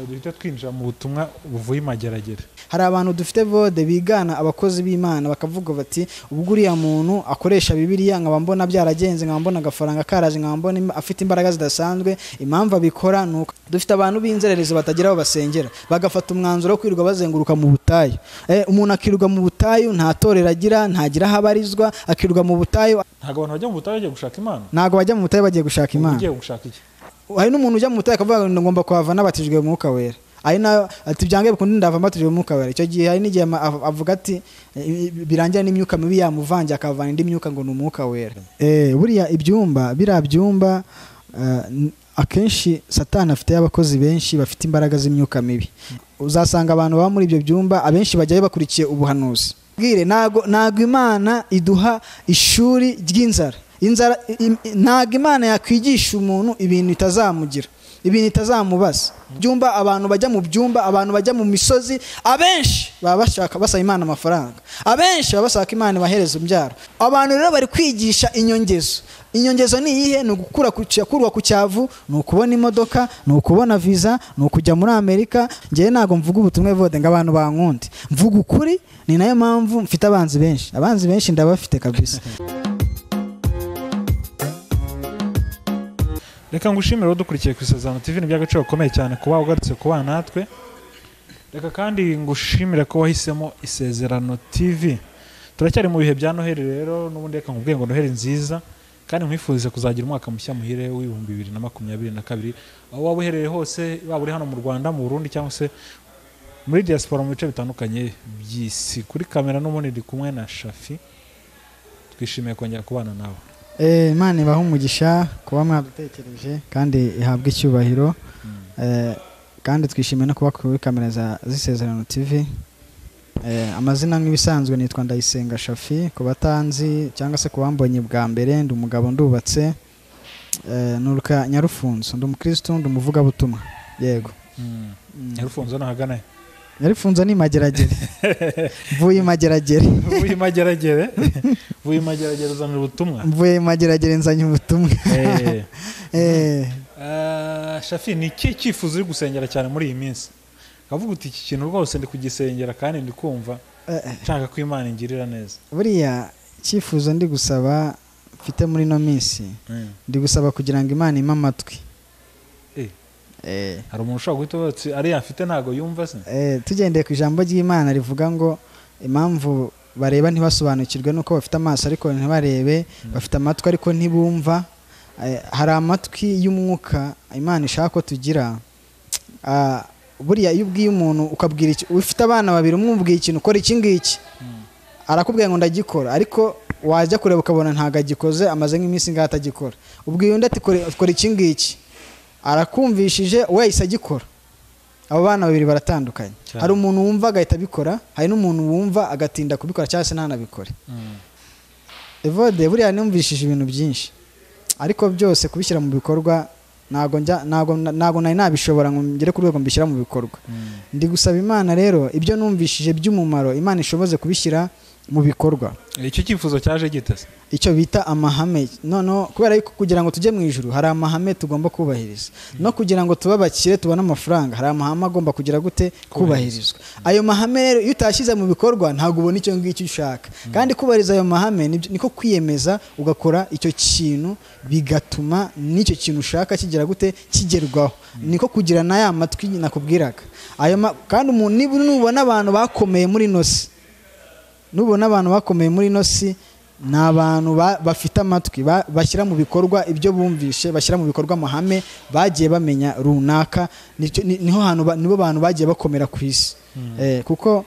duhita twinjira mu butumwa buvuye imageragere hari abantu dufite bode bigana abakozi b'imana bakavuga bati ubwo uriya muntu akoresha bibiliya nkaba mbona byaragenze nkaba mbona agafaranga karaje nkaba mbona im- afite imbaraga zidasanzwe impamvu abikora ni uko dufite abantu b'inzererezi batagira aho basengera bagafata umwanzuro wo kwirirwa bazenguruka mu butayu Eh, umuntu akirirwa mu butayu nta torero agira ntagira aho abarizwa akirirwa mu butayu ntabwo abantu bajya mu butayu bagiye gushaka imana ntabwo bajya mu butayu bagiye gushaka uba imana ugiye gushaka iki hari n'umuntu ujya mu butayu akavuga ngo ngomba kuhava nabatijwe mu mwuka wera ari nayo ati byange bikunde ndava mbatijwe mu mwuka wera icyo gihe hari n'igihe ama- av- avuga ati "Eh, birangira n'imyuka mibi yamuvange akavana indi myuka ngo ni umwuka wera Eh, buriya ibyumba biriya byumba eh, n- akenshi satani afite abakozi benshi bafite imbaraga z'imyuka mibi uzasanga abantu baba muri ibyo byumba abenshi bajyayo bakurikiye ubuhanuzi bwire ntago ntago imana iduha ishuri ry'inzara inzara i- i- ntago imana yakwigisha umuntu ibintu itazamugira ibintu itazamubaza byumba abantu bajya mu byumba abantu bajya mu misozi abenshi baba bashaka basaba imana amafaranga abenshi baba bashaka imana ibahereza imbyaro abantu rero bari kwigisha inyongezo inyongezo ni iyihe ni ugukura ku cya- kurwa ku cyavu ni ukubona imodoka ni ukubona viza ni ukujya muri amerika ngewe ntabwo mvuga ubutumwa bode ngo abantu bankunde mvuga ukuri ni nayo mpamvu mfite abanzi benshi abanzi benshi ndabafite kabisa reka ngushimire udukurikiye ku isezerano tv ni iby'agaciro gakomeye cyane kuba ugarutse kuba natwe reka kandi ngushimire ko wahisemo isezerano tv turacyari mu bihe bya noheli rero n'ubundi reka nkubwiye ngo noheli nziza kandi nkwifurize kuzagira umwaka mushya muhire w'ibihumbi bibiri na makumyabiri na kabiri aho waba uherereye hose waba uri hano mu rwanda mu burundi cyangwa se muri diaspora mu bice bitandukanye by'isi kuri kamera n'ubundi ndi kumwe na shafi twishimiye kongera kubana nawe Eh, imana ibaha umugisha kuba mwadutekereje kandi ihabwe icyubahiro Eh, kandi twishimiye no kuba kuri kamera za- z'isezerano tv Eh, amazina nk'ibisanzwe nitwa ndayisenga shafi ku batanzi cyangwa se ku bambonye bwa mbere ndi umugabo ndubatse Eh, nuruka nyarufunzo ndi umukirisitu ndi umuvugabutumwa yego mm. yarufunze nahagana he nyarufunzo ni mageragere mvuye i mageragere vuba imageragere vuba imageragere uzanira ubutumwa mvuye i mageragere nzanye ubutumwa Eh, Eh, eh, shafi ni iki cyifuzo uri gusengera cyane muri iyi minsi ukavuga uti iki kintu rwose ndi kugisengera kandi ndi kumva eh, eh. nshaka ko imana ingirira neza buriya icyifuzo ndi gusaba mfite muri ino minsi Mm. ndi gusaba kugira ngo imana impe amatwi Eh. Eh, hari umuntu ushobora guhita avuga ati ariya mfite ntabwo yumva se eh, tugendeye ku ijambo ry'imana rivuga ngo impamvu bareba ntibasobanukirwe nuko bafite amaso ariko ntibarebe bafite amatwi ariko ntibumva Eh, hari amatwi y'umwuka imana ishaka ko tugira Ah, buriya iyo ubwiye umuntu ukabwira iki ufite abana babiri umwe umubwiye ikintu ukora iki ngiki Mm. arakubwira ngo ndagikora ariko wajya kureba ukabona ntabwo agikoze amaze nk'iminsi ngaho atagikora ubwiye undi ati "Kore- kora iki ngiki arakumvishije we yahise agikora abo bana babiri baratandukanye Cyane. hari umuntu wumva agahita abikora hari n'umuntu wumva agatinda kubikora cyangwa se ntanabikore Mm. evode buriya numvishije ibintu byinshi ariko byose kubishyira mu bikorwa ntago njya ntago ntago nari nabishobora ngo ngere ku rwego mbishyira mu bikorwa Mm. ndi gusaba imana rero ibyo numvishije by'umumaro imana ishoboze kubishyira mu bikorwa icyo cyifuzo cyaje gite se icyo bita amahame noneho kubera yuko kugira ngo tujye mu ijuru hari amahame tugomba kubahiriza no kugira ngo tube abakire tubone amafaranga hari amahame agomba kugira gute kubahirizwa ayo mahame rero iyo utashyize mu bikorwa ntabwo ubona icyo ngicyo ushaka kandi kubahiriza ayo mahame nibyo- niko kwiyemeza ugakora icyo kintu bigatuma n'icyo kintu ushaka kigera gute kigerwaho niko kugira na ya matwi nakubwiraga ayo ma- kandi umuntu niba nubona abantu bakomeye muri ino si nubona abantu bakomeye muri ino si ni abantu ba- bafite amatwi ba- bashyira mu bikorwa ibyo bumvishe bashyira mu bikorwa amahame bagiye bamenya runaka nicyo- ni- niho hantu ba- nibo bantu bagiye bakomera ku isi Eh, kuko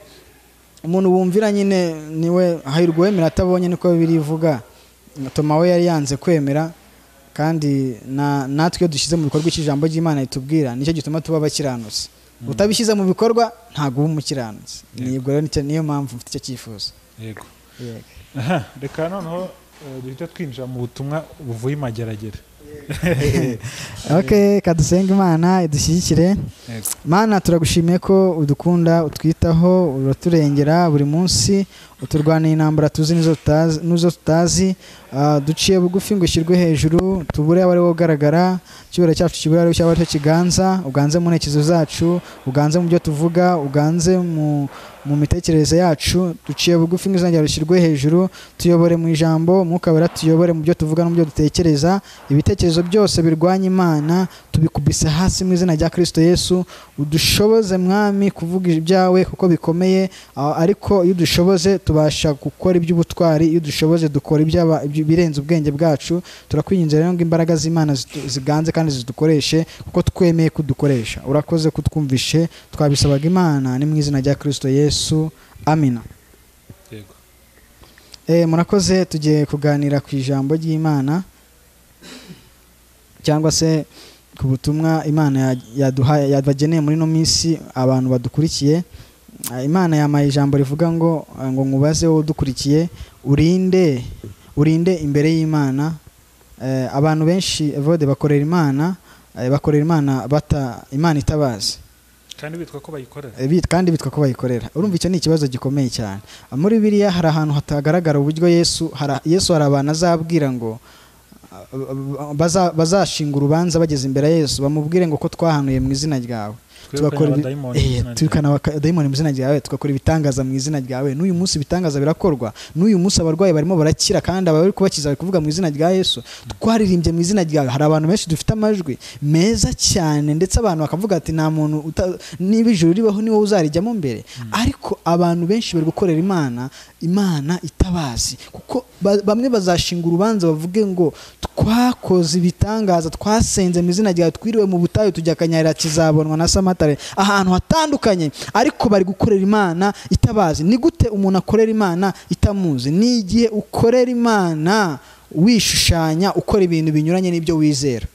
umuntu wumvira nyine niwe hahirwa wemera atabonye niko bibiri ivuga toma we yari yanze kwemera kandi na- natwe iyo dushyize mu bikorwa icyo ijambo ry'imana ritubwira nicyo gituma tuba abakiranutsi utabishyize mu bikorwa ntabwo uba umukiranutsi Ni- ubwo rero nicyo- niyo mpamvu mfite icyo cyifuzo yego yego Aha, reka noneho eh, duhita twinjira mu butumwa buvuye imageragere ok kadusenga imana idushyigikire Yego. mana turagushimiye ko udukunda utwitaho uraturengera buri munsi turwanira intambara tuzi n'izo tutazi- n'izo tutazi ah, duciye bugufi ngo ishyirwe hejuru tubure abo ari bo ugaragara icyubahiro cyacu kibure ari cyaba cyo kiganza uganze mu ntekerezo zacu uganze mu byo tuvuga uganze mu mu mitekerereze yacu duciye bugufi ngo izongera rishyirwe hejuru tuyobore mu ijambo umwuka wera tuyobore mu byo tuvuga no mu byo dutekereza ibitekerezo byose birwanya imana tubikubise hasi mu izina rya kirisito yesu udushoboze mwami kuvuga ibyawe kuko bikomeye a- ariko iyo udushoboze tubasha gukora iby'ubutwari iyo udushoboze dukora iby'aba- iby- ibirenze ubwenge bwacu turakwinginze rero ngo imbaraga z'imana zitu- ziganze kandi zidukoreshe kuko twemeye kudukoresha urakoze kutwumvishe twabisabaga imana ni mu izina rya kirisito yesu amina yego Eh, murakoze tugiye kuganira ku ijambo ry'imana cyangwa se ku butumwa imana ya- yaduhaye yabageneye muri ino minsi abantu badukurikiye Ah, imana yamaye ijambo rivuga ngo ah, ngo nkubaze wowe udukurikiye urinde urinde imbere y'imana Eh, abantu benshi evode bakorera imana eh, bakorera imana bata imana itabazi kandi bitwa ko bayikorera Eh, bit- kandi bitwa ko bayikorera urumva icyo ni ikibazo gikomeye cyane muri biriya hari ahantu hatagaragara uburyo yesu hari- yesu hari abantu azabwira ngo ah, ah, baza- bazashinga urubanza bageze imbere ya yesu bamubwire ngo ko twahanuye mu izina ryawe tugakora ibi- abadayimoni mu Eh, izina ryawe. twirukana abadayimoni mu izina ryawe tugakora ibitangaza mu izina ryawe n'uyu munsi ibitangaza birakorwa n'uyu munsi abarwayi barimo barakira kandi abari kubakiza bari kuvuga mu izina rya yesu twaririmbye mu izina ryawe hari abantu benshi dufite amajwi meza cyane ndetse abantu bakavuga ati nta muntu uta- niba ijuru ribaho ni wowe uzarijyamo mbere ariko abantu benshi bari gukorera imana imana itabazi kuko ba- bamwe bazashinga urubanza bavuge ngo twakoze ibitangaza twasenze mu izina ryawe twiriwe mu butayu tujya akanyarira kizabonwa na samatare ahantu hatandukanye ariko bari gukorera imana itabazi ni gute umuntu akorera imana itamuzi ni igihe ukorera imana wishushanya ukora ibintu binyuranye n'ibyo wizera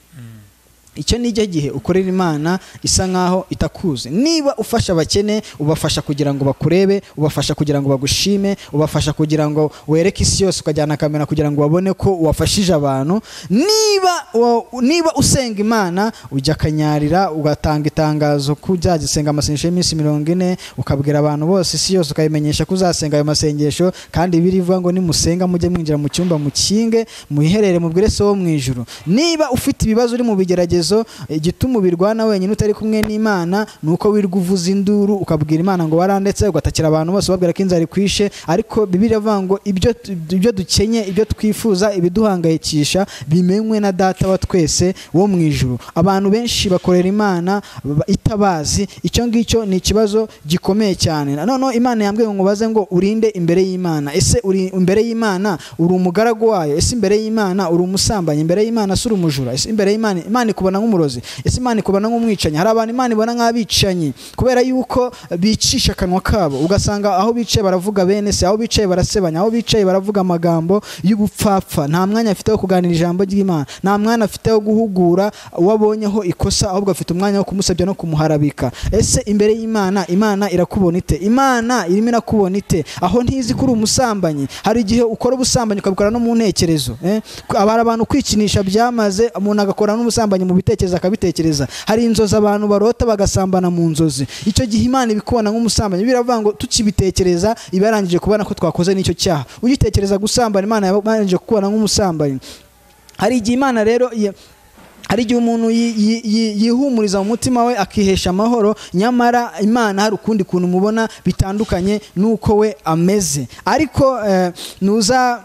icyo ni icyo gihe ukorera imana isa nkaho itakuzi niba ufasha abakene ubafasha kugira ngo bakurebe ubafasha kugira ngo bagushime ubafasha kugira ngo wereke isi yose ukajyana kamera kugira ngo babone ko wafashije abantu niba wa- niba usenga imana ujya akanyarira ugatanga itangazo ko uzagisenga amasengesho y'iminsi mirongo ine ukabwira abantu bose isi yose ukayimenyesha ko uzasenga ayo masengesho kandi birivuga ngo nimusenga mujye mwinjira mu cyumba mukinge muyiherere mubwire se wo mu ijuru niba ufite ibibazo uri mu bigeragezo igituma ubirwana wenyine utari kumwe n'imana ni uko wirwa uvuza induru ukabwira imana ngo warandetse ugatakira abantu bose ubabwira ko inzara ikwishe ariko bibiri avuga ngo ibyo tu- ibyo dukenye ibyo twifuza ibiduhangayikisha bimenywe na data wa twese wo mu ijuru abantu benshi bakorera imana ba- itabazi icyo ngicyo ni ikibazo gikomeye cyane noneho imana yambwiye ngo nkubaze ngo urinde imbere y'imana ese uri imbere y'imana uri umugaragu wayo ese imbere y'imana uri umusambanyi imbere y'imana se uri umujura ese imbere y'imana imana ikubona nk'umurozi ese imana ikubona nk'umwicanyi hari abantu imana ibona nk'abicanyi kubera yuko bicisha akanwa kabo ugasanga aho bicaye baravuga bene se aho bicaye barasebanya aho bicaye baravuga amagambo y'ubupfapfa nta mwanya afite wo kuganira ijambo ry'imana nta mwanya afite wo guhugura uwo abonyeho ikosa ahubwo afite umwanya wo kumusebya no kumuharabika ese imbere y'imana imana irakubona ite imana irimo irakubona ite aho ntizi ko uri umusambanyi hari igihe ukora ubusambanyi ukabikora no mu ntekerezo eh? hari abantu kwikinisha byamaze umuntu agakora n'ubusambanyi mu bitekerezo akabitekereza hari inzozi abantu barota bagasambana mu nzozi icyo gihe imana ibikubona nk'umusambanyi biravuga ngo tukibitekereza iba yarangije kubona ko twakoze n'icyo cyaha ugitekereza gusambana imana yaba yarangije kukubona nk'umusambanyi hari igihe imana rero ye- hari igihe umuntu yi- yi- yi- yihumuriza mu mutima we akihesha amahoro nyamara imana hari ukundi kuntu umubona bitandukanye n'uko we ameze ariko eh, nuza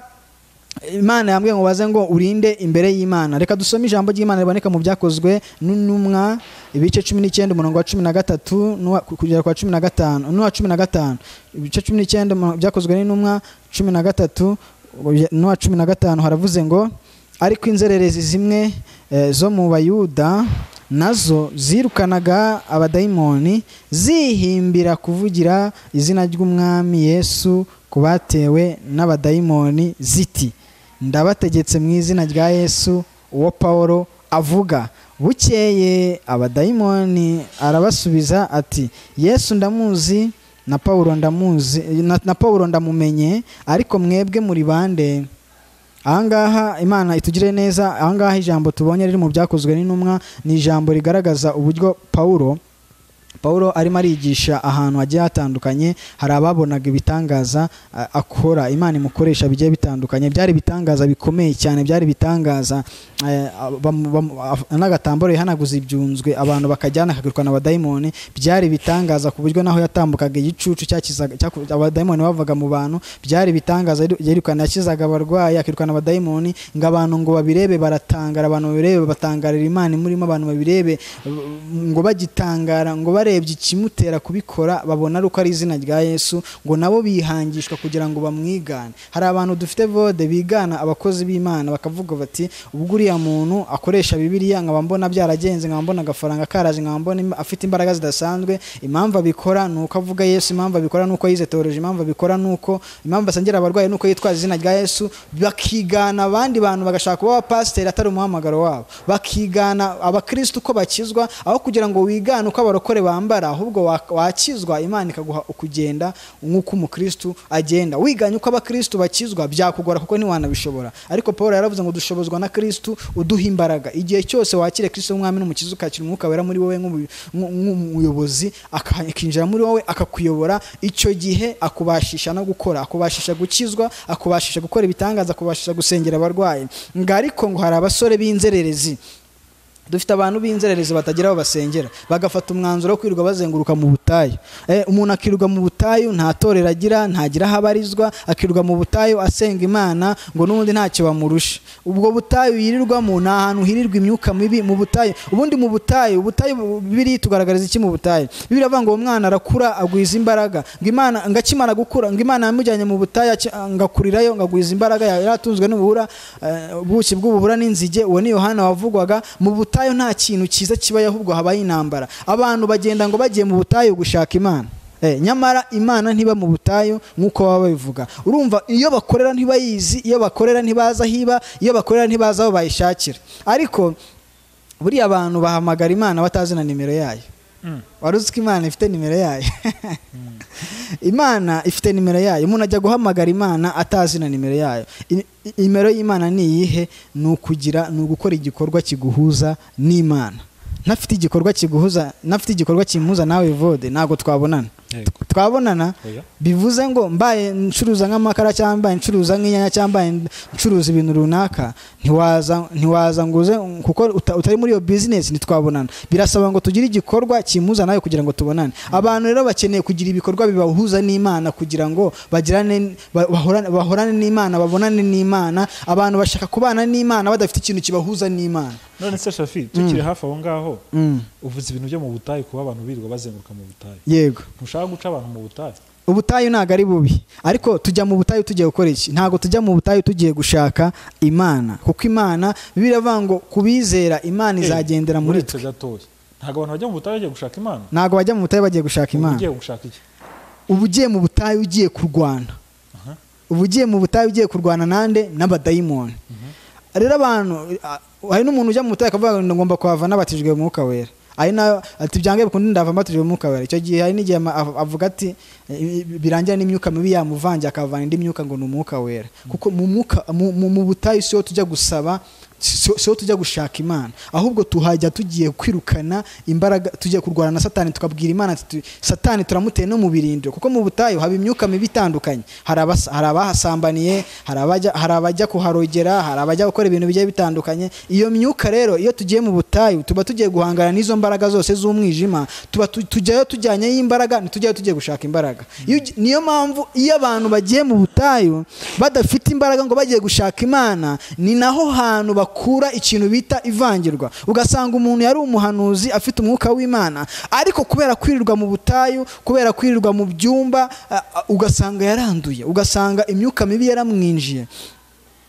imana yambwiye ngo baze ngo urinde imbere y'imana reka dusome ijambo ry'imana riboneka mu byakozwe n'intumwa ibice cumi n'icyenda umurongo wa cumi na gatatu n'uwa- kugera kwa cumi na gatanu n'uwa cumi na gatanu ibice cumi n'icyenda umurongo- byakozwe n'intumwa cumi na gatatu n'uwa cumi na gatanu haravuze ngo ariko inzererezi zimwe eh, zo mu bayuda nazo zirukanaga abadayimoni zihimbira kuvugira izina ry'umwami yesu ku batewe n'abadayimoni ziti ndabategetse mu izina rya yesu uwo pawulo avuga bukeye abadayimoni arabasubiza ati yesu ndamuzi na pawulo ndamuzi na, na pawulo ndamumenye ariko mwebwe muri bande ahangaha imana itugire neza ahangaha ijambo tubonye riri mu byakozwe n'intumwa ni ijambo rigaragaza uburyo pawulo pawulo arimo arigisha ahantu hagiye hatandukanye hari ababonaga ibitangaza a- akora imana imukoresha bigiye bitandukanye byari ibitangaza bikomeye cyane byari ibitangaza eh, bamu- bamu- af- n'agatambaro yihanaguza ibyunzwe abantu bakajyana akagurukana abadayimoni byari ibitangaza ku buryo naho yatambukaga igicucu cyakizaga cyaku- abadayimoni bavaga mu bantu byari ibitangaza yiru- yirukana yakizaga abarwayi akirukana abadayimoni ngo abantu ngo babirebe baratangara abantu babirebe batangarira imana imurimo abantu babirebe ngo bagitangara ngo barebye ikimutera kubikora babona ari uko ari izina rya yesu ngo nabo bihangishwa kugira ngo bamwigane hari abantu dufite vode bigana abakozi b'imana bakavuga bati ubwo uriya muntu akoresha bibiliya nkaba mbona byaragenze nkaba mbona agafaranga karaje nkaba mbona im- afite imbaraga zidasanzwe impamvu abikora ni uko avuga yesu impamvu abikora ni uko yize teoloji impamvu abikora ni uko impamvu asengera abarwayi ni uko yitwaza izina rya yesu bakigana abandi bantu bagashaka kuba abapasiteri atari umuhamagaro wabo bakigana abakirisitu uko bakizwa aho kugira ngo wigane uko abarokore bambara ahubwo wa- wakizwa imana ikaguha ukugenda nk'uko umukirisitu agenda wiganye uko abakirisitu bakizwa byakugora kuko ntiwanabishobora ariko paul yaravuze ngo dushobozwa na kirisitu uduha imbaraga igihe cyose wakire kirisitu w'umwami n'umukiza ukakira umwuka wera muri wowe nk'umu- nk'u- nk'umuyobozi aka- akinjira muri wowe akakuyobora icyo gihe akubashisha no gukora akubashisha gukizwa akubashisha gukora ibitangaza akubashisha gusengera abarwayi ngo ariko ngo hari abasore b'inzererezi dufite abantu b'inzererezi batagira aho basengera bagafata umwanzuro wo kwirirwa bazenguruka mu butayu Eh, umuntu akirirwa mu butayu nta torero agira ntagira aho abarizwa akirirwa mu butayu asenga imana ngo n'ubundi ntacyo bamurusha ubwo butayu yirirwamo ni ahantu hirirwa imyuka mibi mu butayu ubundi mu butayu ubutayu bu- bibiri tugaragariza iki mu butayu bibiri avuga ngo uwo mwana arakura agwiza imbaraga ngo imana ngo akimara gukura ngo imana yamujyanye mu butayu aki- ngakurirayo ngagwiza imbaraga yaratunzwe n'ubuhura eh, ubuki bw'ubuhura n'inzige uwo ni yohana wavugwaga mu butayu nta kintu cyiza kibayo ahubwo habaye intambara abantu bagenda ngo bagiye mu butayu gushaka imana Eh, nyamara imana ntiba mu butayu nk'uko baba babivuga urumva iyo bakorera ntibayizi iyo bakorera ntibaza aho iba iyo bakorera ntibaza aho bayishakira ariko buriya abantu bahamagara imana batazi na nimero yayo Mm. wari uzi ko imana ifite nimero yayo imana ifite nimero yayo umuntu ajya guhamagara imana atazi na nimero yayo I- i- nimero y'imana ni iyihe ni ukugira ni ugukora igikorwa kiguhuza n'imana ntafite igikorwa kiguhuza ntafite igikorwa kimuhuza nawe vode ntabwo twabonana Yego. twabonana Oya. bivuze ngo mbaye ncuruza nk'amakara cyangwa mbaye ncuruza nk'inyanya cyangwa mbaye ncuruza ibintu runaka ntiwaza ntiwaza ngo uze kuko uta- utari muri iyo bizinesi ntitwabonana birasaba ngo tugire igikorwa kimuza nawe kugira ngo tubonane abantu rero bakeneye kugira ibikorwa bibahuza n'imana kugira ngo bagirane ba- bahorane bahorane n'imana babonane n'imana abantu bashaka kubana n'imana badafite ikintu kibahuza n'imana none se shafi tukiri hafi aho ngaho Mm, uvuze ibintu byo mu butayu kuba abantu birirwa bazenguruka mu butayu yego ntushaka guca abantu mu butayu ubutayu ntabwo ari bubi ariko tujya mu butayu tugiye gukora iki ntabwo tujya mu butayu tugiye gushaka imana kuko imana biravuga ngo ku bizera imana izagendera muri twe uretse gatoya ntabwo abantu bajya mu butayu bagiye gushaka imana ntabwo bajya mu butayu bagiye gushaka Ubu imana ugiye gushaka iki uba ugiye mu butayu ugiye kurwana Aha. uba ugiye mu butayu ugiye kurwana nande n'abadayimoni rero abantu a- hari n'umuntu ujya mu butayu akavuga ngo ngomba kuhava n'abatijwe mu mwuka wera ari nayo ati byange bikunde ndava mbatijwe mu mwuka wera icyo gihe hari n'igihe ama- av- avuga ati "I- i- birangira n'imyuka mibi yamuvange akavana indi myuka ngo ni umwuka wera kuko mu mwuka mu- mu mu butayu siho tujya gusaba si si ho tujya gushaka imana ahubwo tuhajya tugiye kwirukana imbaraga tugiye kurwana na satani tukabwira imana ati tu- satani turamuteye no mu birindiro kuko mu butayu haba imyuka mibi itandukanye hari abas- hari abahasambaniye hari abajya- hari abajya kuharogera hari abajya gukora ibintu bigiye bitandukanye iyo myuka rero iyo tugiye mu butayu tuba tugiye guhangana n'izo mbaraga zose z'umwijima tuba tu- tujyayo tujyanyeyo imbaraga ntitujyayo tugiye gushaka imbaraga Iyo ugi- niyo mpamvu iyo abantu bagiye mu butayu badafite imbaraga ngo bagiye gushaka imana ni naho hantu bakura ikintu bita ivangirwa ugasanga umuntu yari umuhanuzi afite umwuka w'imana ariko kubera kwirirwa mu butayu kubera kwirirwa mu byumba a- a- ugasanga yaranduye ugasanga imyuka mibi yaramwinjiye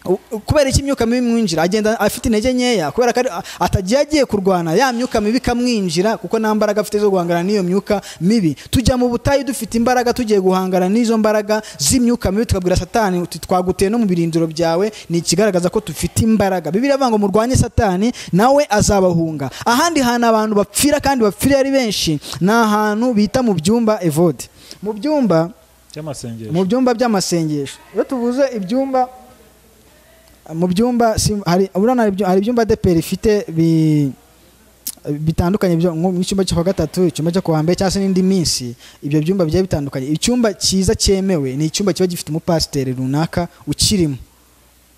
U- u- kubera iki imyuka mibi imwinjira agenda afite intege nkeya kubera ko ari- a- atagiye agiye kurwana ya myuka mibi ikamwinjira kuko nta mbaraga afite zo guhangana n'iyo myuka mibi tujya mu butayu dufite imbaraga tugiye guhangana n'izo mbaraga z'imyuka mibi tukabwira satani uti twaguteye no mu birindiro byawe ni ikigaragaza ko dufite imbaraga bibiri avuga ngo murwanye satani nawe azabahunga ahandi hantu abantu bapfira kandi bapfira ari benshi ni ahantu bita mu byumba evode mu byumba mu by'amasengesho byumba by'amasengesho iyo tuvuze ibyumba mu byumba si- hari urabona hari ibyu- hari ibyumba deperi ifite bi bitandukanye byo nko mu cyumba cyo kwa gatatu icyumba cyo kuwa mbere cyangwa se n'indi minsi ibyo byumba bigiye bitandukanye icyumba cyiza cyemewe ni icyumba kiba gifite umupasiteri runaka ukirimo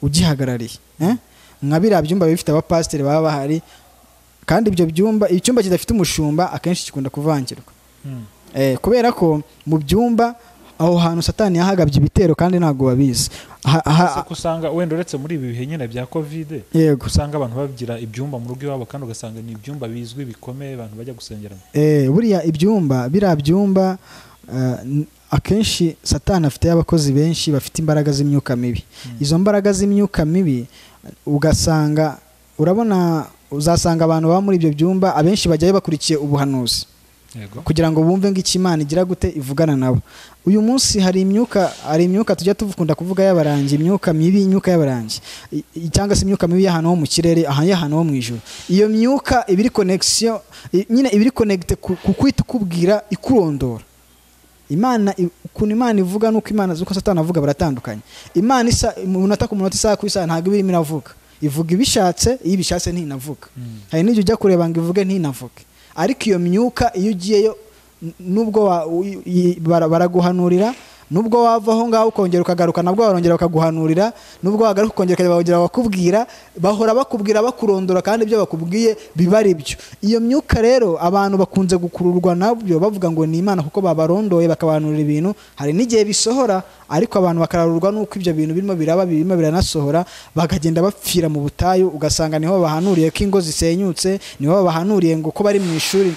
ugihagarariye eh? nka biriya byumba biba bifite abapasiteri baba bahari kandi ibyo byumba icyumba kidafite umushumba akenshi gikunda kuvangirwa Mm. Eh, kubera ko mu byumba aho hantu satani yahagabye ibitero kandi ntabwo babizi Ha- ha- Gusa ko usanga wenda uretse muri ibi bihe nyine bya kovide yego usanga abantu bagira ibyumba mu rugo iwabo kandi ugasanga ni ibyumba bizwi bikomeye abantu bajya gusengeramo Eh, buriya ibyumba biriya byumba eh, n- akenshi satani afite abakozi benshi bafite imbaraga z'imyuka mibi Mm. izo mbaraga z'imyuka mibi ugasanga urabona uzasanga abantu baba muri ibyo byumba abenshi bajyayo bakurikiye ubuhanuzi yego kugira ngo bumve ngo icyo Imana igira gute ivugana nabo uyu munsi hari imyuka hari imyuka tujya dukunda kuvuga y'abarangi imyuka mibi imyuka y'abarangi I- i- cyangwa se imyuka mibi y'ahantu ho mu kirere aha y'ahantu ho mu ijuru iyo myuka ibiri connection i- nyine ibiri connecte ku ku kwita ukubwira ikurondora imana i- ukuntu imana ivuga n'uko imana z'uko satani avuga baratandukanye imana isa mu minota ku munota isaha ku isaha ntabwo iba irimo iravuga ivuga ibishatse iyo ibishatse ntinavuga Mm. hari n'igihe ujya kureba ngo ivuge ntinavuge ariko iyo myuka iyo ugiyeyo n- nubwo wa- u- i- bara- baraguhanurira nubwo wava aho ngaho ukongera ukagaruka nabwo barongera bakaguhanurira nubwo wagaruka ukongera ukajya bakongera bakakubwira bahora bakubwira bakurondora kandi ibyo bakubwiye biba ari byo iyo myuka rero abantu bakunze gukururwa nabyo bavuga ngo ni imana kuko babarondoye bakabahanurira ibintu hari n'igihe bisohora ariko abantu bakararurwa n'uko ibyo bintu birimo biraba birimo biranasohora bakagenda bapfira mu butayu ugasanga niho bahanuriye ko ingo zisenyutse niho bahanuriye ngo ko bari mu ishuri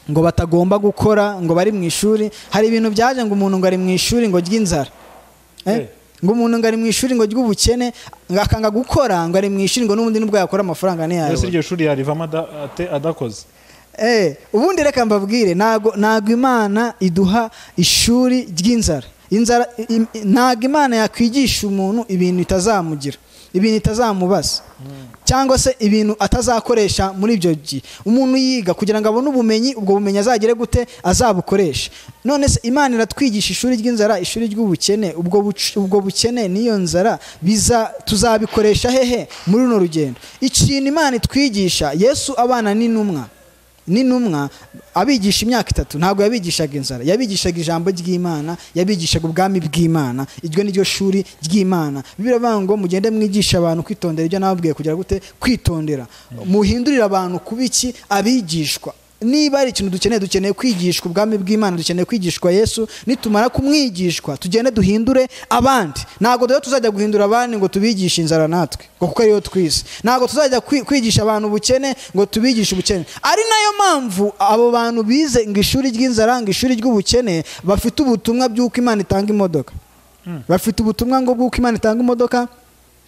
ngo batagomba gukora ngo bari mu ishuri hari ibintu byaje ngo umuntu ngo ari mu ishuri ngo ry'inzara Eh. Eh? ngo umuntu ngo ari mu ishuri ngo ry'ubukene ngo akanga gukora ngo ari mu ishuri ngo n'ubundi nubwo yakora amafaranga mbese ntiyayo iryo shuri yarivamo ada- ate- adakoze Eh, ubundi reka mbabwire ntago ntago imana iduha ishuri ry'inzara inzara i- i- ntago imana yakwigisha umuntu ibintu itazamugira ibintu itazamubaza cyangwa se ibintu atazakoresha muri ibyo gihe umuntu yiga kugira ngo abone ubumenyi ubwo bumenyi azagere gute azabukoresha none se imana iratwigisha ishuri ry'inzara ishuri ry'ubukene ubwo buc- ubwo bukene n'iyo nzara biza tuzabikoresha hehe muri runo rugendo ikintu imana itwigisha yesu abana n'intumwa n'intumwa abigisha imyaka itatu ntabwo yabigishaga inzara yabigishaga ijambo ry'imana yabigishaga ubwami bw'imana iryo ni ryo shuri ry'imana bibiliya iravuga ngo mugende mwigisha abantu kwitondera ibyo nababwiye kugira gute kwitondera muhindurire abantu kuba iki abigishwa niba ari ikintu dukeneye dukeneye kwigishwa ubwami bw'imana dukeneye kwigishwa yesu nitumara kumwigishwa tugende duhindure abandi ntabwo rero tuzajya guhindura abandi ngo tubigishe inzara natwe ngo kuko ariyo twise ntabwo tuzajya kwi- kwigisha abantu ubukene ngo tubigishe ubukene ari nayo mpamvu abo bantu bize ngo ishuri ry'inzara ngo ishuri ry'ubukene bafite ubutumwa bw'uko imana itanga imodoka bafite ubutumwa ngo bw'uko imana itanga imodoka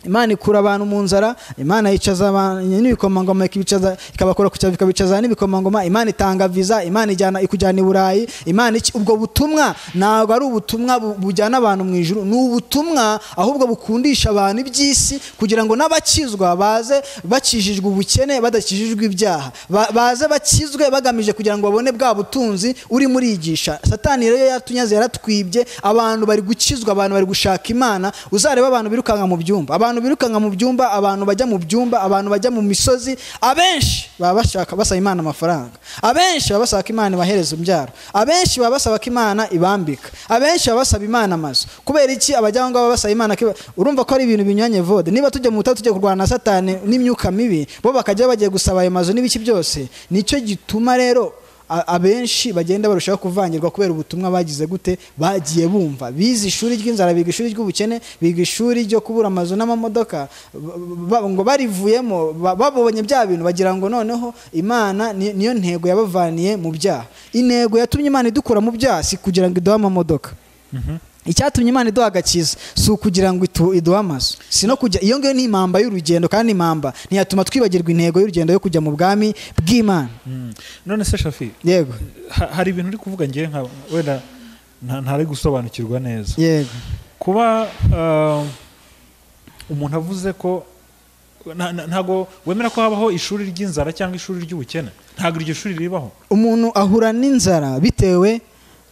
imana ikura abantu mu nzara imana yicaza abantu n'ibikomangoma ikibicaza ikabakora ku cyaro ikabicaza n'ibikomangoma imana itanga viza imana ijyana ikujyana i burayi imana iki ubwo butumwa ntabwo ari ubutumwa bu- bujyana abantu mu ijuru ni ubutumwa ahubwo bukundisha abantu iby'isi kugira ngo n'abakizwa baze bakijijwe ubukene badakijijwe ibyaha Ba- baze bakizwe bagamije kugira ngo babone bwa butunzi uri murigisha satani rero yatunyaze yaratwibye abantu bari gukizwa abantu bari gushaka imana uzareba abantu birukanka mu byumba abantu birukanka mu byumba abantu bajya mu byumba abantu bajya mu misozi abenshi baba bashaka basaba imana amafaranga abenshi baba basaba ko imana ibahereza imbyaro abenshi baba basaba ko imana ibambika abenshi baba basaba imana amazu kubera iki abajya aho ngaho baba basaba imana ko iba- urumva ko ari ibintu binyuranye vode niba tujya mu butayu tujya kurwana na satani n'imyuka mibi bo bakajya bagiye gusaba ayo mazu n'ibiki byose nicyo gituma rero a- abenshi bagenda barushaho kuvangirwa kubera ubutumwa bagize gute bagiye bumva bize ishuri ry'inzara biga ishuri ry'ubukene biga ishuri ryo kubura amazu n'amamodoka ba- ba- ngo barivuyemo ba- babonye bya bintu bagira ngo noneho imana ni- niyo ntego yabavaniye mu byaha intego yatumye imana idukura mu byaha si kugira ngo iduhe amamodoka icyatumye imana iduha agakiza si ukugira ngo itu- iduhe amazu si no kujya iyo ngiyo ni impamba y'urugendo kandi impamba ntiyatuma twibagirwa intego y'urugendo yo kujya mu bwami bw'imana Mm. none se shafi yego ha- hari ibintu uri kuvuga ngewe nka wenda nta- ntari gusobanukirwa neza yego kuba uh, umuntu avuze ko na- na- ntago wemera ko habaho ishuri ry'inzara cyangwa ishuri ry'ubukene ntabwo iryo shuri ribaho umuntu ahura n'inzara bitewe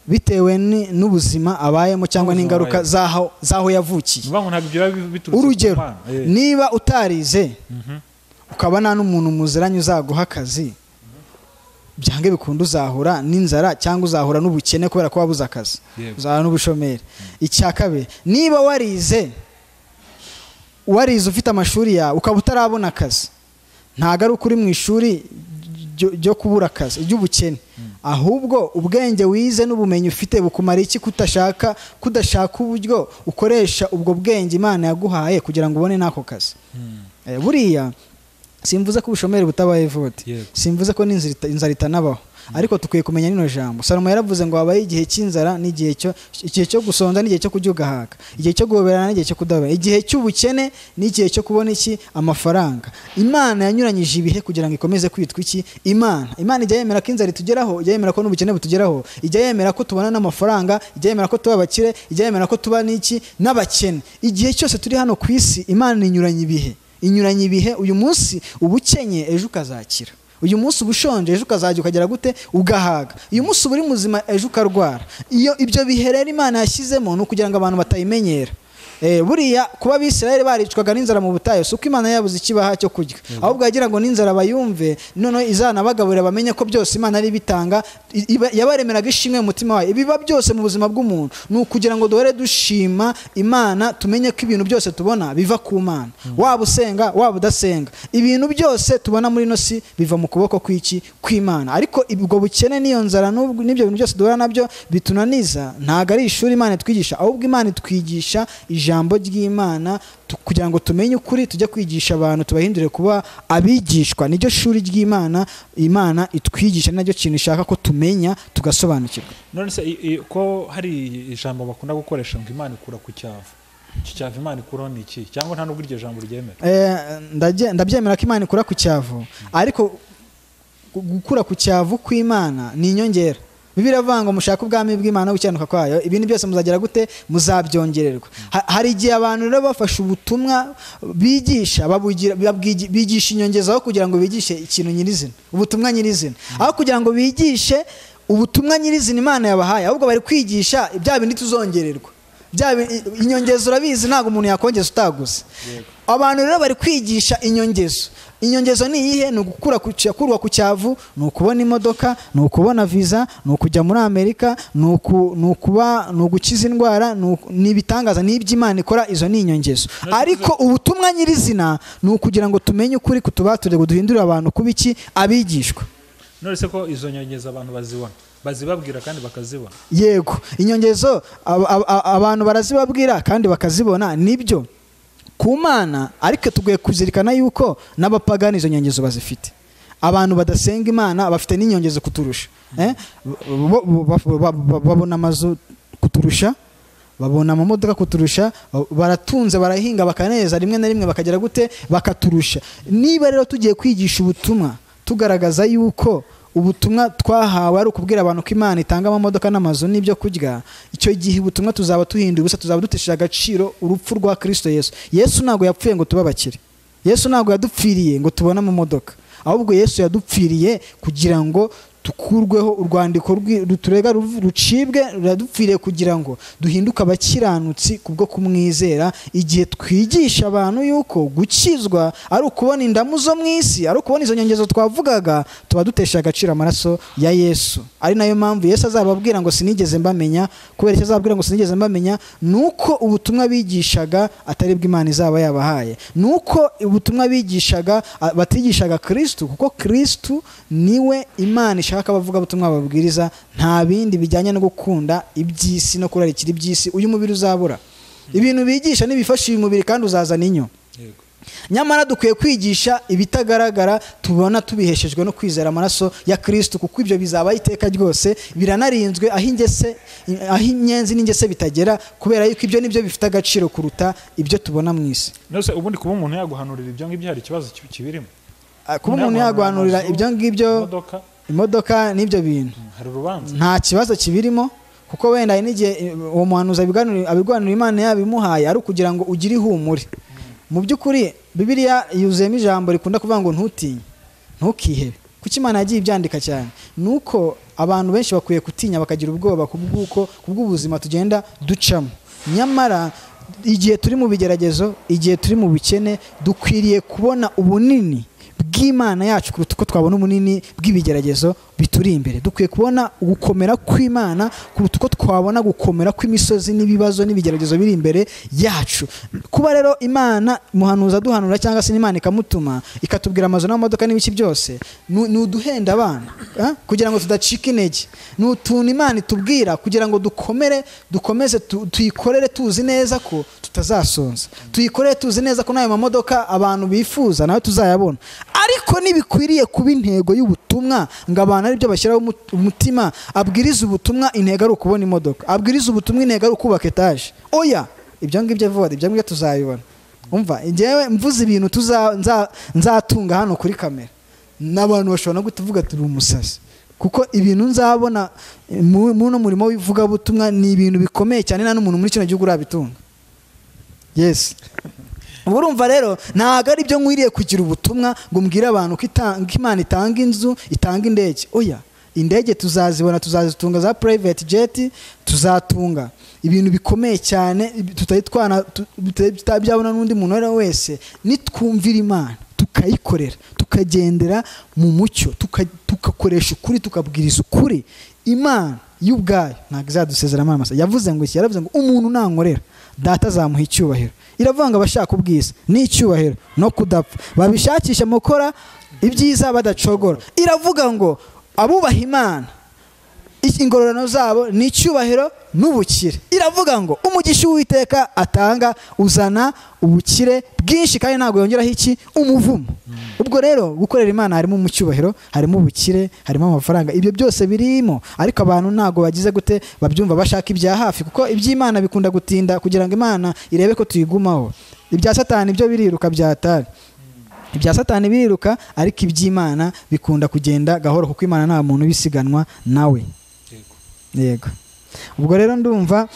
bitewe ni- n'ubuzima abayemo cyangwa N'ubuzima n'ingaruka abayemo. z'aho z'aho yavukiye bivuga ngo ntabwo ibyo biba biturutse ku urugero Mana. Eh. niba utarize Mhm. ukaba nta n'umuntu muziranye uzaguha akazi byange bikunde uzahura n'inzara cyangwa uzahura n'ubukene kubera ko wabuze akazi Yego. uzahura n'ubushomeri icya kabiri niba warize warize ufite amashuri yawe ukaba utarabona akazi ntabwo ari uko uri mu ishuri ryo- ryo kubura akazi ry'ubukene ahubwo ubwenge wize n'ubumenyi ufite bukumara iki kudashaka kudashaka uburyo ukoresha ubwo bwenge imana yaguhaye kugira ngo ubone n'ako kazi Eh, buriya simvuze ko ubushomeri butabaye vuba Yego. simvuze ko n'inzira ita- inzara itanabaho ariko tukwiye kumenya nino jambo salomo yaravuze ngo habaye igihe cy'inzara n'igihe cyo igihe cyo gusonza n'igihe cyo kurya ugahaka igihe cyo guhoberana n'igihe cyo kudahoberana igihe cy'ubukene n'igihe cyo kubona iki amafaranga imana yanyuranyije ibihe kugira ngo ikomeze kwitwa iki imana imana ijya yemera ko inzara itugeraho ijya yemera ko n'ubukene butugeraho ijya yemera ko tubona n'amafaranga ijya yemera ko tuba abakire ijya yemera ko tuba n'iki n'abakene igihe cyose turi hano ku isi imana inyuranya ibihe inyuranye ibihe uyu munsi ubukenye ejo ukazakira uyu munsi uba ushonje ejo ukazajya ukagera gute ugahaga uyu munsi uba uri muzima ejo ukarwara iyo ibyo bihe rero imana yashyizemo ni ukugira ngo abantu batayimenyera Eh, buriya kuba abisirayeli baricwaga n'inzara mu butayu si uko imana yabuze ikibaha cyo kurya ahubwo yagira ngo n'inzara bayumve noneho izanabagaburira bamenye ko byose imana ari ibitanga i- iba- yabaremeraga ishimwe mu mutima wayo ibiba byose mu buzima bw'umuntu ni ukugira ngo duhore dushima imana tumenye ko ibintu byose tubona biva ku mana waba usenga waba udasenga ibintu byose tubona muri ino si biva mu kuboko kw'iki kw'imana ariko ubwo bukene n'iyo nzara n'ubwo- n'ibyo bintu byose duhura nabyo bitunaniza ntabwo ari ishuri imana itwigisha ahubwo imana itwigisha ijambo ry'imana tu- kugira ngo tumenye ukuri tujye kwigisha abantu tubahindure kuba abigishwa niryo shuri ry'imana imana itwigisha ni nacyo kintu ishaka ko tumenya tugasobanukirwa none se i- i- ko hari ijambo bakunda gukoresha ngo imana ikura ku cyavu icyo cyavu imana ikuraho ni iki cyangwa nta nubwo iryo jambo ryemera Eh, ndage- ndabyemera ko imana ikura ku cyavu ariko gu- gukura ku cyavu kw'imana ni inyongera bibiliya iravuga ngo mushake ubwami bw'imana no gukiranuka kwayo ibindi byose muzagera gute muzabyongererwa Ha- hari igihe abantu rero bafashe ubutumwa bigisha babugira- babwigi- bigisha inyongezaho kugira ngo bigishe ikintu nyirizina ubutumwa nyirizina aho kugira ngo bigishe ubutumwa nyirizina imana yabahaye ahubwo bari kwigisha bya bindi tuzongererwa bya bi- i- inyongezo urabizi ntabwo umuntu yakongeza utaguze abantu rero bari kwigisha inyongezo inyongezo ni iyihe ni ugukura ku cya- kurwa ku cyavu ni ukubona imodoka ni ukubona viza ni ukujya muri amerika ni uku- ni ukuba ni ugukiza indwara ni uku- ni ibitangaza ni ibyo imana ikora izo ni inyongezo ariko ubutumwa nyirizina ni ukugira ngo tumenye ukuri kutubature ngo duhindurire abantu kuba iki abigishwa none se ko izo nyongeza abantu bazibona bazibabwira kandi bakazibona yego inyongezo ab- ab- ab- abantu barazibabwira kandi bakazibona nibyo ku mana ariko tugiye kuzirikana yuko n'abapagani izo nyongezo bazifite abantu badasenga imana bafite n'inyongezo kuturusha eh? bo- bo- bo- ba- ba- babona amazu kuturusha babona amamodoka kuturusha baratunze barahinga bakaneza rimwe na rimwe bakagera gute bakaturusha niba rero tugiye kwigisha ubutumwa tugaragaza yuko ubutumwa twahawe ari ukubwira abantu ko imana itanga amamodoka n'amazu n'ibyo kurya icyo gihe ubutumwa tuzaba duhinduye ubusa tuzaba dutesheje agaciro urupfu rwa kirisito yesu yesu ntabwo yapfuye ngo tuba abakire yesu ntabwo yadupfiriye ngo tubone amamodoka ahubwo yesu yadupfiriye kugira ngo tukurweho urwandiko rwi- ruturega ruv- rucibwe ruradupfiriye kugira ngo duhinduke abakiranutsi kubwo kumwizera igihe twigisha abantu yuko gukizwa ari ukubona indamu zo mu isi ari ukubona izo nyongezo twavugaga tuba dutesha agaciro amaraso ya yesu ari nayo mpamvu yesu azababwira ngo sinigeze mbamenya kubera icyo azababwira ngo sinigeze mbamenya ni uko ubutumwa bigishaga atari bwo imana izaba yabahaye ni uko ubutumwa bigishaga a- batigishaga kirisitu kuko kirisitu niwe imana ishaka abavuga ubutumwa babwiriza nta bindi bijyanye no gukunda iby'isi no kurarikira iby'isi uyu mubiri uzabura ibintu bigisha ntibifasha uyu mubiri kandi uzazana inyo yego nyamara dukwiye kwigisha ibitagaragara tubona tubiheshejwe no kwizera amaraso ya kirisito kuko ibyo bizaba iteka ryose biranarinzwe aho ingese aho inyenzi n'ingese bitagera kubera yuko ibyo nibyo bifite agaciro kuruta ibyo tubona mu isi none se ubundi kuba umuntu yaguhanurira ibyo ngibyo hari ikibazo ki- kibirimo Ah, kuba umuntu yaguhanurira ibyo ngibyo imodoka imodoka n'ibyo bintu mm, hari urubanza nta kibazo kibirimo kuko wenda hari n'igihe eh, uwo muhanuzi abiganura- abirwanira imana yabimuhaye ari ukugira ngo ugire ihumure mu by'ukuri bibiliya yuzuyemo ijambo rikunda kuvuga ngo ntutinye ntukihebe kuko imana yagiye ibyandika cyane ni uko abantu benshi bakwiye gutinya bakagira ubwoba ku bw'uko ku bw'ubuzima tugenda ducamo nyamara igihe turi mu bigeragezo igihe turi mu bukene dukwiriye kubona ubunini bw'imana yacu kuruta uko twabona ubunini bw'ibigeragezo bituri imbere dukwiye kubona gukomera kw'imana kuruta uko twabona gukomera kw'imisozi n'ibibazo n'ibigeragezo biri imbere yacu kuba rero imana muhanuza duhanura cyangwa se n'imana ikamutuma ikatubwira amazu n'amamodoka n'ibiki byose ni ni uduhenda abana ah? kugira ngo tudacika intege ni utuntu imana itubwira kugira ngo dukomere dukomeze tu- tuyikorere tuzi neza ko tutazasonza tuyikorere tuzi neza ko n'ayo mamodoka abantu bifuza nawe tuzayabona ariko ntibikwiriye kuba intego y'ubutumwa ngo abantu aribyo bashyiraho umu- umutima abwiriza ubutumwa intego ari ukubona imodoka abwiriza ubutumwa intego ari ukubaka etaje oya ibyo ngibyo vuba ibyo ngibyo tuzabibona umva njyewe mvuze ibintu tuza- nza- nzatunga hano kuri kamera n'abantu bashobora no kutuvuga turi umusazi kuko ibintu nzabona eh, mu- muno murimo w'ivugabutumwa ni ibintu bikomeye cyane nta n'umuntu muri kino gihugu urabitunga yes ubu urumva rero ntabwo ari byo nkwiriye kugira ubutumwa ngo mbwire abantu ko ita- ko imana itanga inzu itanga indege oya indege tuzazibona tuzazitunga za private jet tuzatunga ibintu bikomeye cyane ibi- tutari twana tu- bitari- tutabyabona n'undi muntu uwo ari we wese nitwumvira imana tukayikorera tukagendera mu mucyo tuka- tugakoresha ukuri tukabwiriza ukuri imana y'ubwayo ntabwo izadusezeramo amasa yavuze ngo iki yaravuze ngo umuntu nankorera data azamuha icyubahiro iravuga ngo abashaka ubwiza ni icyubahiro no kudapfa babishakisha mu gukora ibyiza badacogora iravuga ngo abubaha imana iki- ingororano zabo ni icyubahiro n'ubukire iravuga ngo umugisha uwiteka atanga uzana ubukire bwinshi kandi ntabwo yongeraho iki umuvumo ubwo rero gukorera imana harimo mu cyubahiro harimo ubukire harimo amafaranga ibyo byose birimo ariko abantu ntabwo bagize gute babyumva bashaka ibya hafi kuko iby'imana bikunda gutinda kugira ngo imana irebe ko tuyigumaho ibya satani byo biriruka byatari ibya satani biriruka ariko iby'imana bikunda kugenda gahoro kuko imana nta muntu ubisiganwa nawe yego ubwo rero ndumva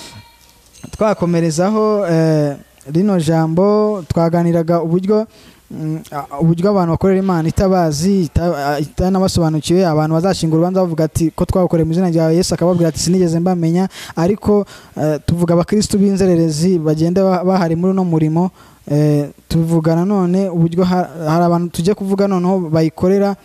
twakomerezaho eh, rino jambo twaganiraga uburyo mm, a- uburyo abantu bakorera imana itabazi ita- a- itanabasobanukiwe abantu bazashinga urubanza bavuga ati ko twakoreye mu izina rya yesu akababwira ati sinigeze mbamenya ariko eh, tuvuga abakristu b'inzererezi bagenda ba- bahari muri uno murimo Eh, tuvuga nanone uburyo ha- hari abantu tujya kuvuga noneho bayikorera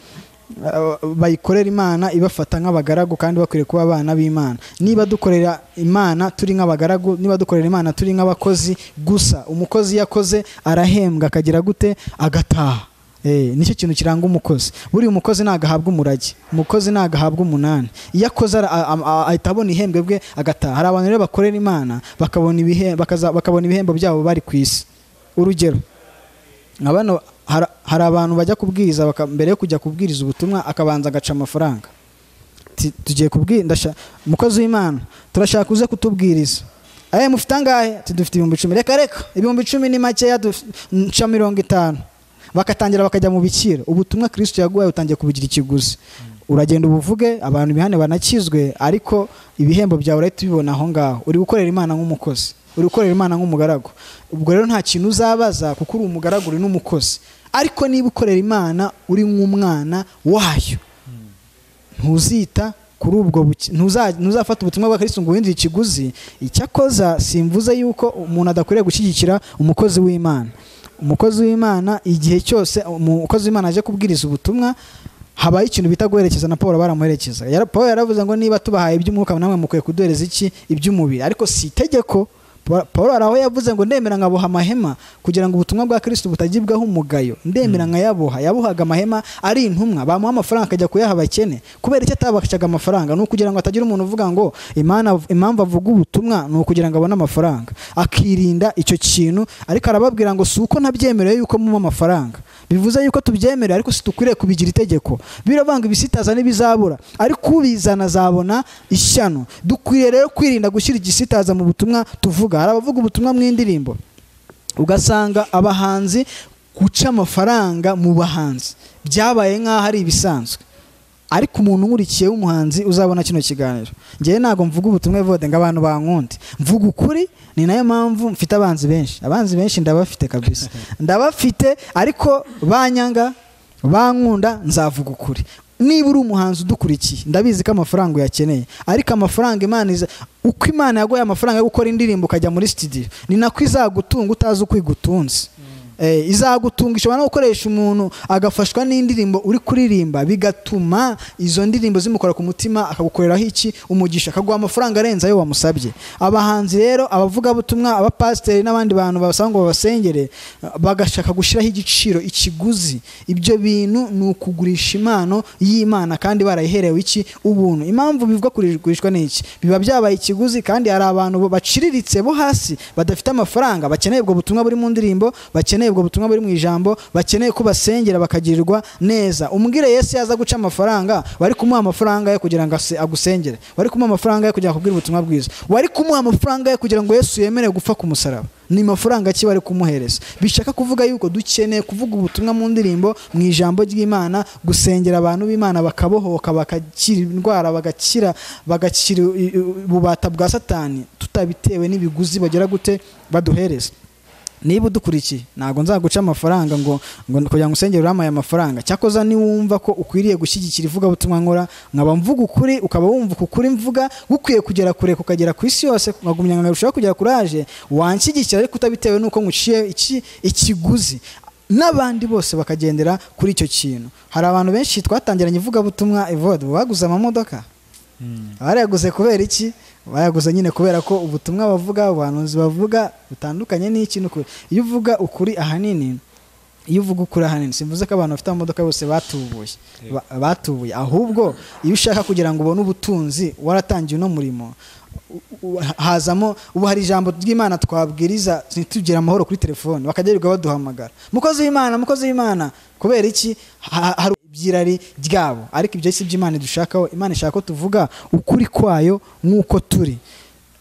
eh, bayikorera imana ibafata nk'abagaragu kandi bakwiriye kuba abana b'imana niba dukorera imana turi nk'abagaragu niba dukorera imana turi nk'abakozi gusa umukozi iyo akoze arahembwa akagira gute agataha Eh, nicyo kintu kiranga umukozi buriya umukozi ntabwo ahabwa umurage umukozi ntabwo ahabwa umunani iyo akoze ara- a- a- a- ahita abona ihembwe bwe agataha hari abantu rero bakorera imana bakabona ibihe- bakaza- bakabona ibihembo byabo bari ku isi urugero nka bano hara- hari abantu bajya kubwiriza baka- mbere yo kujya kubwiriza ubutumwa akabanza agaca amafaranga Ti- tugiye kubwira ndasha- umukozi w'imana turashaka uze kutubwiriza aya mufite angahe Ati, dufite ibihumbi icumi reka reka ibihumbi icumi ni makeya duf- nca mirongo itanu bakatangira bakajya mu bikira ubutumwa kirisito yaguhaye utangiye kubugira ikiguzi uragenda ubuvuge abantu ibihane banakizwe ariko ibihembo byawe urahita ubibona aho ngaho uri gukorera imana nk'umukozi uri gukorera imana nk'umugaragu ubwo rero nta kintu uzabaza kuko uri umugaragu uri n'umukozi ariko niba ukorera imana uri nk'umwana wayo ntuzita kuri ubwo buki- ntuza- ntuzafata ubutumwa bwa Kristo ngo uhindure ikiguzi icyakoza simvuze yuko umuntu adakwiriye gushyigikira umukozi w'imana umukozi w'imana igihe cyose umukozi w'imana aje kubwiriza ubutumwa habaye ikintu bita guherekeza na paul baramuherekeza Yara- paul yaravuze ngo niba tubahaye iby'umwuka namwe mukwiye kuduhereza iki iby'umubiri ariko si itegeko Pa- paul hari aho yavuze ngo ndemera nkaboha amahema kugira ngo ubutumwa bwa kristo butagibwaho umugayo ndemera nkayaboha yabohaga amahema ari intumwa bamuha amafaranga akajya kuyaha abakene kubera icyo atabakacaga amafaranga ni ukugira ngo hatagira umuntu uvuga ngo imana impamvu avuga ubutumwa ni ukugira ngo abone amafaranga akirinda icyo kintu ariko arababwira ngo si uko nabyemereye yuko muba amafaranga bivuze yuko tubyemerera ariko situkwiriye kubigira itegeko biravanga ibisitaza n'ibizabura ariko ubizana azabona ishyano dukwiriye rero kwirinda gushyira igisitaza mu butumwa tuvuga hari abavuga ubutumwa mu indirimbo ugasanga abahanzi guca amafaranga mu bahanzi byabaye nk'aho ari ibisanzwe ariko umuntu nkurikiye w'umuhanzi uzabona kino kiganiro ngewe ntabwo mvuga ubutumwa bode ngo abantu bankunde mvuga ukuri ni nayo mpamvu mfite abanzi benshi abanzi benshi ndabafite kabisa ndabafite ariko banyanga bankunda nzavuga ukuri niba uri umuhanzi udukurikiye ndabizi ko amafaranga uyakeneye ariko amafaranga imana iza uko imana yaguhaye amafaranga yo gukora indirimbo ukajya muri studio ni nako izagutunga utazi uko igutunze Eh, izagutunga ishobora no gukoresha umuntu agafashwa n'indirimbo uri kuririmba bigatuma izo ndirimbo zimukora ku mutima akagukoreraho iki umugisha akaguha amafaranga arenze ayo wamusabye abahanzi rero abavugabutumwa abapasiteri n'abandi bantu basaba ngo babasengere bagashaka gushyiraho igiciro ikiguzi ibyo bintu ni ukugurisha impano y'imana kandi barayiherewe iki ubuntu impamvu bivuga kurigurishwa ni iki biba byabaye ikiguzi kandi hari abantu baciriritse bo hasi badafite amafaranga bakeneye ubwo butumwa buri mu ndirimbo bakeneye ubwo butumwa buri mu ijambo bakeneye ko basengera bakagirirwa neza umbwire yesu yaza guca amafaranga wari kumuha amafaranga ye kugira ngo ase- agusengere wari kumuha amafaranga ye kugira ngo akubwire ubutumwa bwiza wari kumuha amafaranga ye kugira ngo yesu yemere gupfa ku musaraba ni mafaranga ki wari kumuhereza bishaka kuvuga yuko dukeneye kuvuga ubutumwa mu ndirimbo mu ijambo ry'imana gusengera abantu b'imana bakabohoka bagakira indwara bagakira bagakira i- i- ububata bwa satani tutabitewe n'ibiguzi bagera gute baduhereza niba udukurikiye ntabwo nzaguca amafaranga ngo ngo kugira ngo usengere urampaye amafaranga cyakoza niwumva ko ukwiriye gushyigikira ivugabutumwa nkora nkaba mvuga ukuri ukaba wumva uku kuri mvuga gukwiye kugera kure kukagera ku isi yose nkagumya nkarushaho kugira kuraje wanshyigikira ariko utabitewe n'uko nguciye iki ikiguzi n'abandi bose bakagendera kuri icyo kintu hari abantu benshi twatangiranye ivugabutumwa evode baguze amamodoka barayaguze kubera iki bayaguze nyine kubera ko ubutumwa bavuga abahanuzi bavuga butandukanye n'iki n'ukuri iyo uvuga ukuri ahanini iyo uvuga ukuri ahanini simvuze ko abantu bafite amamodoka bose batubuye ba- batubuye ahubwo iyo ushaka kugira ngo ubone ubutunzi waratangiye uno murimo u- u- hazamo ubu hari ijambo ry'imana twabwiriza ntitugire amahoro kuri telefone bakajya birirwa baduhamagara mukozi w'imana mukozi w'imana kubera iki Ha- hari ibyirari ryabo ariko ibyo si byo imana idushakaho imana ishaka ko tuvuga ukuri kwayo nk'uko turi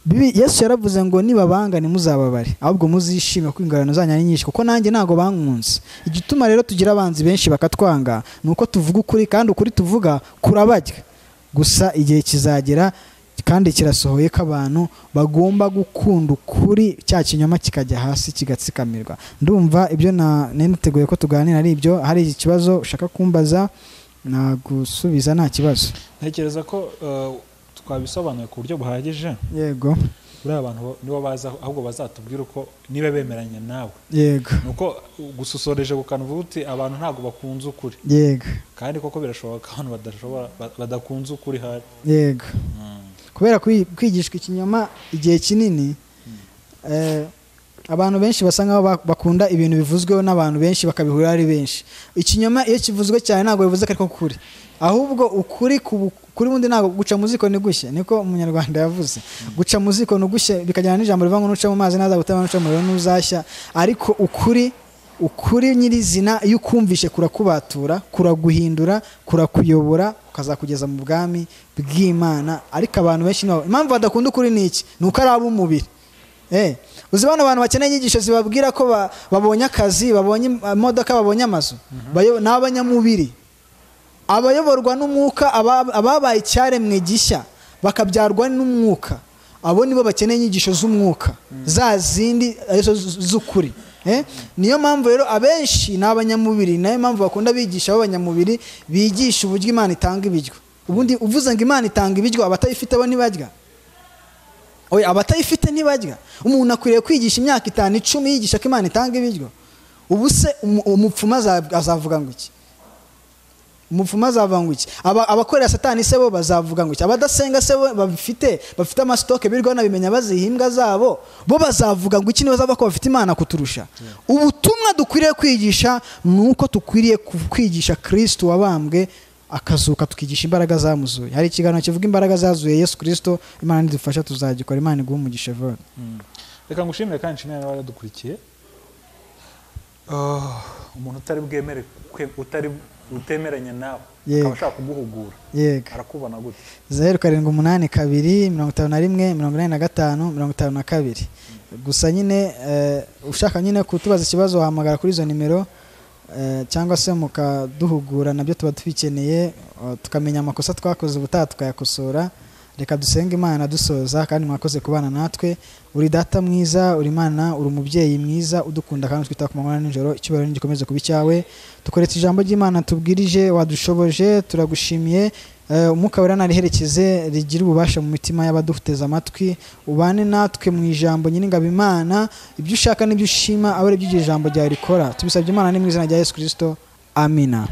Bibi- yesu yaravuze ngo nibabanga ntimuzababare ahubwo muzishime kuko ingororano zanyu ari nyinshi kuko nanjye ntabwo bankunze igituma rero tugira abanzi benshi bakatwanga ni uko tuvuga ukuri kandi ukuri tuvuga kurabarya gusa igihe kizagera kandi kirasohoye ko abantu bagomba gukunda ukuri cya kinyoma kikajya hasi kigatsikamirwa ndumva ibyo na- nari niteguye ko tuganira ari ibyo hari ikibazo ushaka kumbaza nagusubiza nta kibazo ntekereza ko eh, twabisobanuye ku buryo buhagije yego buriya abantu bo- nibo baza ahubwo bazatubwira uko niba bemeranya nawe yego ni uko gususoreje ku kanwa uvuga uti abantu ntabwo bakunze ukuri yego kandi koko birashoboka ko abantu badashobora ba- badakunze ukuri hari yego kubera kwi- kwigishwa ikinyoma igihe kinini eh, abantu benshi basa nkaho bak- bakunda ibintu bivuzweho n'abantu benshi bakabihura ari benshi ikinyoma iyo kivuzwe cyane ntabwo bivuze ko ariko kuri ahubwo ukuri ku- kuri wundi ntabwo guca mu ziko ni gushye niko umunyarwanda yavuze guca mu ziko ni ugushye bikajyana n'ijambo rivuga ngo nuca mu mazi ntazagutema nuca mu muriro ntuzashya ariko ukuri ukuri nyirizina iyo ukumvishe kurakubatura kuraguhindura kurakuyobora ukazakugeza mu bwami bw'imana ariko abantu benshi nabo impamvu badakunda ukuri ni iki ni uko ari ab'umubiri Eh, uzi bano bantu bakeneye inyigisho zibabwira ko ba- babonye akazi babonye im- imodoka babonye amazu bayo- ni abanyamubiri abayoborwa n'umwuka aba- ababaye icyaremwe gishya bakabyarwa n'umwuka abo nibo bakeneye inyigisho z'umwuka za zindi arizo z- z'ukuri Eh? niyo mpamvu rero abenshi ni abanyamubiri nayo mpamvu bakunda bigisha b'abanyamubiri bigisha uburyo imana itanga ibiryo ubundi uvuze ngo imana itanga ibiryo abatayifite bo ntibarya oya abatayifite ntibarya umuntu akwiriye kwigisha imyaka itanu icumi yigisha ko imana itanga ibiryo ubu se umu- umupfumu aza- azavuga ngo iki umupfumu azavuga ngo iki Aba- abakorera satani se bo bazavuga ngo iki abadasenga se bo babifite bafite amasitoke birirwa banabimenya baziha imbwa zabo bo bazavuga ngo iki nibaza ko bafite imana kuturusha ubutumwa dukwiriye kwigisha ni uko tukwiriye ku- kwigisha kirisito wabambwe akazuka tukigisha imbaraga zamuzuye hari ikiganiro kivuga imbaraga zazuye yesu kirisito imana nidufasha tuzagikora imana iguhe umugisha vuba reka ngushimire kandi nshimire n'abadukurikiye Ah, umuntu utari bwemere kwe- utari utemeranya nawe Yego. akaba ashaka kuguhugura yego arakubona gute zeru karindwi umunani kabiri mirongo itanu na rimwe mirongo inani na gatanu mirongo itanu na kabiri gusa nyine eh, ushaka nyine kutubaza ikibazo wahamagara kuri izo nimero eh, cyangwa se mukaduhugura nabyo tuba tubikeneye eh, tukamenya amakosa twakoze ubutaha tukayakosora reka dusenge imana dusoza kandi mwakoze kubana natwe uri data mwiza uri imana uri umubyeyi mwiza udukunda kandi twita ku manywa na nijoro icyubahiro nigikomeze kuba icyawe dukoresha ijambo ry'imana tubwirije wadushoboje turagushimiye Eh, umwuka wera nariherekeze rigira ububasha mu mitima y'abaduteze amatwi ubane natwe mu ijambo nyir'ingabo imana ibyo ushaka n'ibyo ushima abe ari byo iryo jambo ryawe rikora tubisabye imana ni mu izina rya yesu kirisito amina